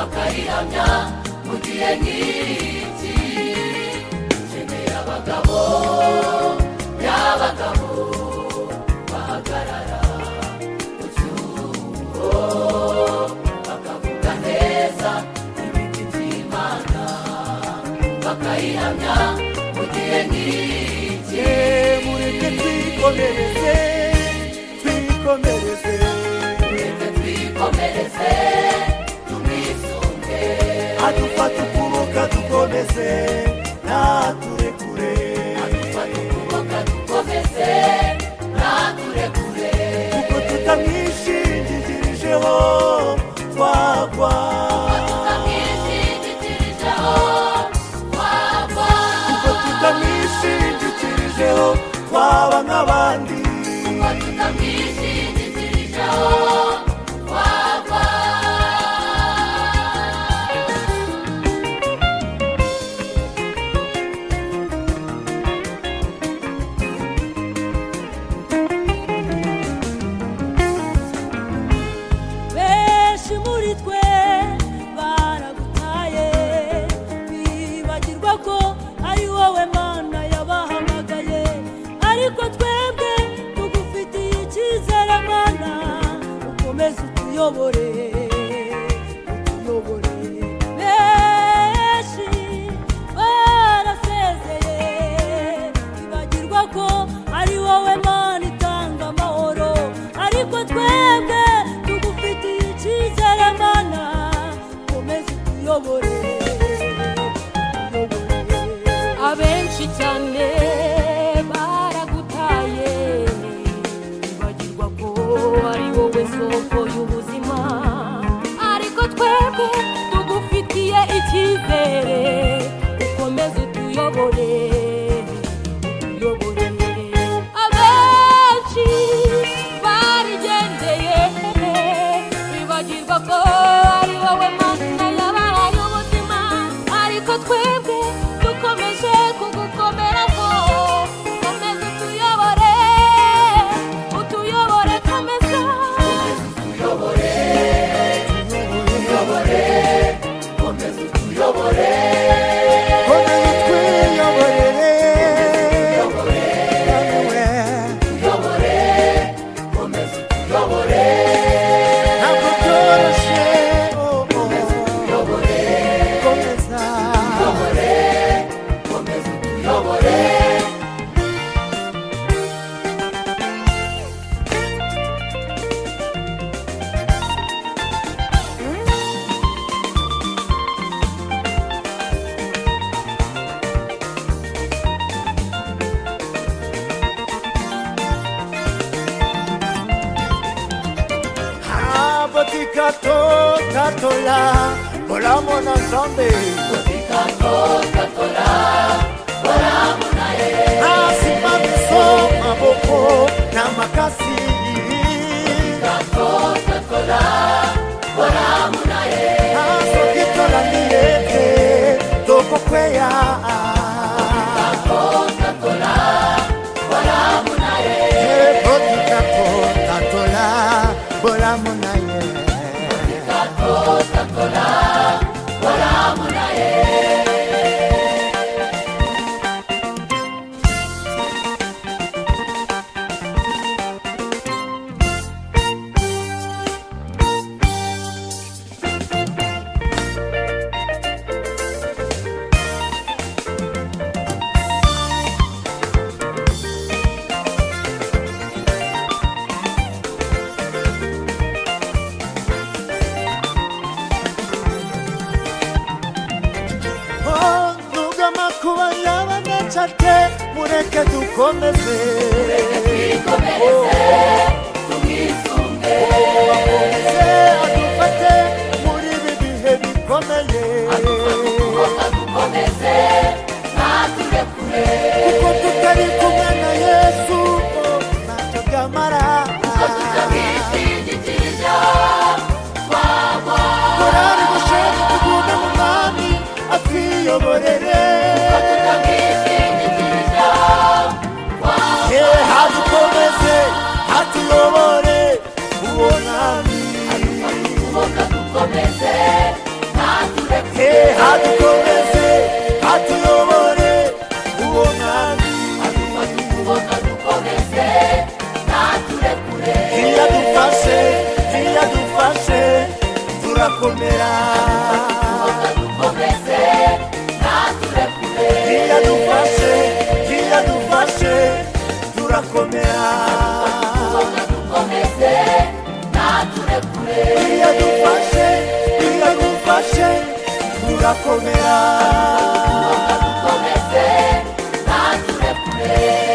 kuramya mu gihe nk'iki nkeneye abagabo y'abagabo bahagarara ku cyuho bakavuga neza ibiti by'imana bakayihamya mu gihe nk'iki mureke twikomereze twikomereze reka twikomereze tumwisunge adufata ukuboko dukomeze ntaturekure adufata ukuboko dukomeze ntaturekure kuko tutamwishingikirijeho twagwa tutamwishingikirijeho twagwa kuko tutamwishingikirijeho twaba nk'abandi kuko tutamwishingikirijeho twagwa benshi muri twe baragutaye bibagirwa ko ari wowe mana yabahamagaye ariko twebwe tugufitiye icyizere mana ukomeze utuyobore utuyobore benshi barasezeye bibagirwa ko ari wowe mana itanga amahoro ariko twebwe tugufitiye icyizere mana komeza utuyobore utuyobore. abenshi cyane baragutaye bibagirwa ko ari wowe soko y'ubuzima ariko twebwe tugufitiye icyizere ukomeze utuyobore utuyobore abenshi barigendeye bibagirwa ko ari wowe mana yabaye ubuzima ariko twebwe dukomeje kugukomeraho komeza utuyobore utuyobore komeza tuyobore tuyobore komeza utuyobore komeza twiyoborere wowe tuyobore komeza utuyobore ntabwo byoroshye oh, oh. tuyobore komeza tuyobore komeza utuyobore abotika to tatola bolamona nzambe nasima miso maboko na makasi nasoki tolandi ye te tokokweya botika to tatola bolamu na ye nubwo amakuba yaba anaca ate mureke dukomeze twikomeze tumwisunge komeze adufate muri ibi bihe bikomeye ukuboko dukomeze ntaturekure kuko tutari kumwe na yesu ntacyo byamara tutamwishingikirijeho twagwa korari gushaka tugume mu mwami atwiyoborere tutamwishingikirijeho twagwa hadukomeze hatuyo adukomeze atuyobore uwo mwami aduma tukubona dukomeze ntaturekure iyo adufashe iyo adufashe turakomera tukubona dukomeze ntaturekure iyo adufashe iyo adufashe turakomera tukubona dukomeze ntaturekure iyo adufashe iyo adufashe turakomera tukubona dukomeze ntaturekure